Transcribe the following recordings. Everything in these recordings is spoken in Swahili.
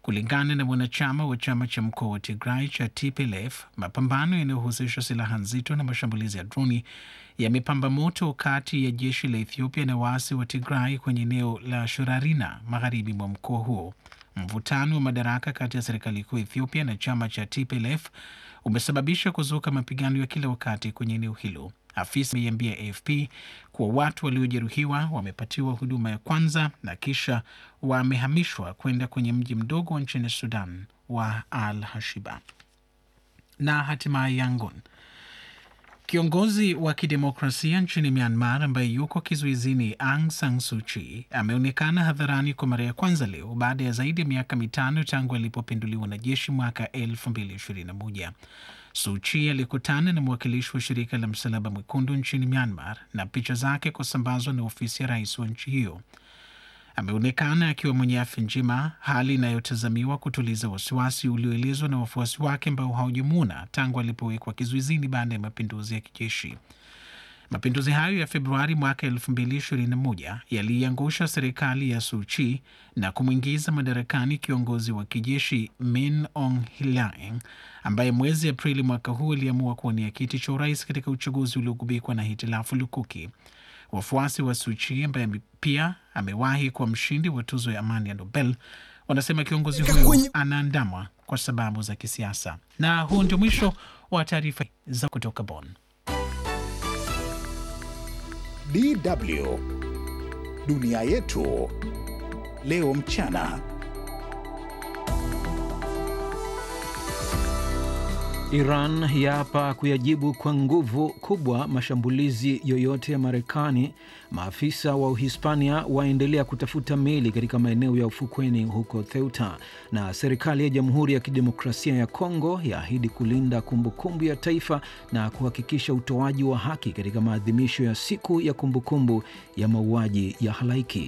Kulingana na mwanachama wa chama cha mkoa wa Tigray cha TPLF, mapambano yanayohusisha silaha nzito na mashambulizi ya droni yamepamba moto kati ya jeshi la Ethiopia na waasi wa Tigray kwenye eneo la Shorarina magharibi mwa mkoa huo. Mvutano wa madaraka kati ya serikali kuu Ethiopia na chama cha TPLF umesababisha kuzuka mapigano ya kila wakati kwenye eneo hilo. Afisa ameiambia AFP kuwa watu waliojeruhiwa wamepatiwa huduma ya kwanza na kisha wamehamishwa kwenda kwenye mji mdogo nchini Sudan wa Al Hashiba. Na hatimaye Yangon, kiongozi wa kidemokrasia nchini Myanmar ambaye yuko kizuizini Aung San Suu Kyi ameonekana hadharani kwa mara ya kwanza leo baada ya zaidi ya miaka mitano tangu alipopinduliwa na jeshi mwaka 2021. Suu Kyi alikutana na mwakilishi wa shirika la Msalaba Mwekundu nchini Myanmar na picha zake kusambazwa na ofisi ya rais wa nchi hiyo. Ameonekana akiwa mwenye afya njema, hali inayotazamiwa kutuliza wasiwasi ulioelezwa na wafuasi wake ambao hawajamwona tangu alipowekwa kizuizini baada ya mapinduzi ya kijeshi. Mapinduzi hayo ya Februari mwaka 2021 yaliiangusha serikali ya Suu Kyi na kumwingiza madarakani kiongozi wa kijeshi Min Aung Hlaing ambaye mwezi Aprili mwaka huu aliamua kuwania kiti cha urais katika uchaguzi uliogubikwa na hitilafu lukuki. Wafuasi wa Suu Kyi ambaye pia amewahi kuwa mshindi wa tuzo ya amani ya Nobel wanasema kiongozi huyo anaandamwa kwa sababu za kisiasa. Na huu ndio mwisho wa taarifa za kutoka Bonn. DW Dunia Yetu Leo Mchana. Iran yaapa kuyajibu kwa nguvu kubwa mashambulizi yoyote ya Marekani. Maafisa wa Uhispania waendelea kutafuta meli katika maeneo ya ufukweni huko Ceuta, na serikali ya Jamhuri ya Kidemokrasia ya Kongo yaahidi kulinda kumbukumbu ya taifa na kuhakikisha utoaji wa haki katika maadhimisho ya siku ya kumbukumbu ya mauaji ya halaiki.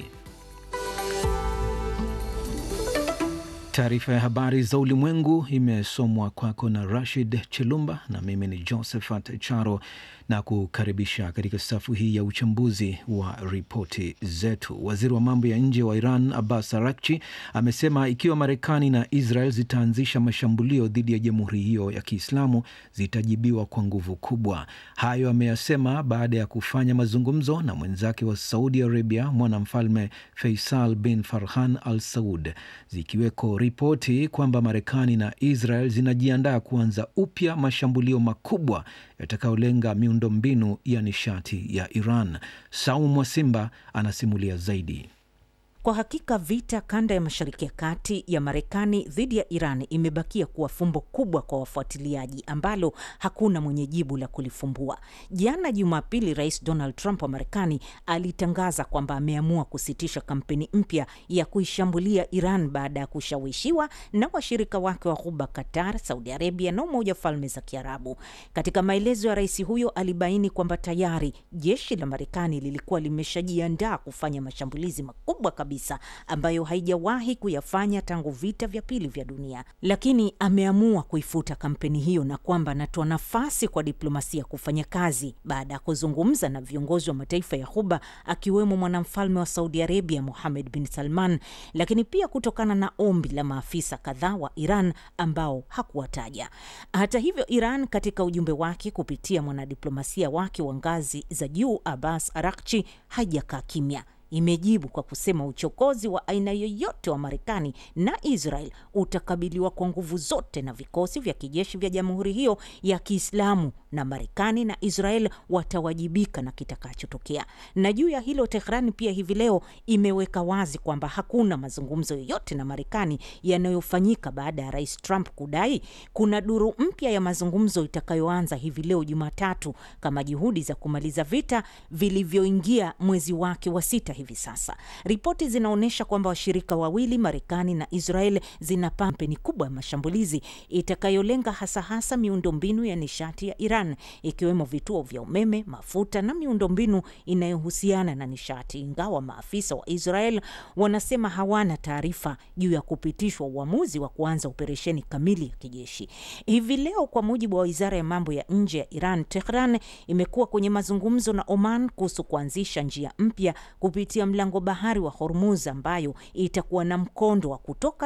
Taarifa ya habari za ulimwengu imesomwa kwako na Rashid Chilumba na mimi ni Josephat Charo na kukaribisha katika safu hii ya uchambuzi wa ripoti zetu. Waziri wa mambo ya nje wa Iran Abbas Arakchi amesema ikiwa Marekani na Israel zitaanzisha mashambulio dhidi ya jamhuri hiyo ya Kiislamu zitajibiwa kwa nguvu kubwa. Hayo ameyasema baada ya kufanya mazungumzo na mwenzake wa Saudi Arabia, mwanamfalme Faisal bin Farhan al Saud, zikiweko ripoti kwamba Marekani na Israel zinajiandaa kuanza upya mashambulio makubwa yatakayolenga miundombinu ya nishati ya Iran. Saumu Mwasimba anasimulia zaidi. Kwa hakika vita kanda ya Mashariki ya Kati ya Marekani dhidi ya Iran imebakia kuwa fumbo kubwa kwa wafuatiliaji ambalo hakuna mwenye jibu la kulifumbua. Jana Jumapili, Rais Donald Trump wa Marekani alitangaza kwamba ameamua kusitisha kampeni mpya ya kuishambulia Iran baada ya kushawishiwa na washirika wake wa Ghuba, Qatar, Saudi Arabia na Umoja wa Falme za Kiarabu. Katika maelezo ya rais huyo, alibaini kwamba tayari jeshi la Marekani lilikuwa limeshajiandaa kufanya mashambulizi makubwa kabisa ambayo haijawahi kuyafanya tangu vita vya pili vya dunia, lakini ameamua kuifuta kampeni hiyo na kwamba anatoa nafasi kwa diplomasia kufanya kazi baada ya kuzungumza na viongozi wa mataifa ya Ghuba akiwemo mwanamfalme wa Saudi Arabia Mohammed bin Salman, lakini pia kutokana na ombi la maafisa kadhaa wa Iran ambao hakuwataja. Hata hivyo, Iran katika ujumbe wake kupitia mwanadiplomasia wake wa ngazi za juu Abbas Arakchi haijakaa kimya imejibu kwa kusema uchokozi wa aina yoyote wa Marekani na Israel utakabiliwa kwa nguvu zote na vikosi vya kijeshi vya jamhuri hiyo ya Kiislamu, na Marekani na Israel watawajibika na kitakachotokea. Na juu ya hilo, Tehran pia hivi leo imeweka wazi kwamba hakuna mazungumzo yoyote na Marekani yanayofanyika baada ya Rais Trump kudai kuna duru mpya ya mazungumzo itakayoanza hivi leo Jumatatu kama juhudi za kumaliza vita vilivyoingia mwezi wake wa sita hivi sasa. Ripoti zinaonyesha kwamba washirika wawili Marekani na Israel zina kampeni kubwa ya mashambulizi itakayolenga hasa hasa miundombinu ya nishati ya Iran ikiwemo vituo vya umeme, mafuta na miundombinu inayohusiana na nishati, ingawa maafisa wa Israel wanasema hawana taarifa juu ya kupitishwa uamuzi wa kuanza operesheni kamili ya kijeshi hivi leo. Kwa mujibu wa wizara ya mambo ya nje ya Iran, Tehran imekuwa kwenye mazungumzo na Oman kuhusu kuanzisha njia mpya kupitia mlango bahari wa Hormuz ambayo itakuwa na mkondo wa kutoka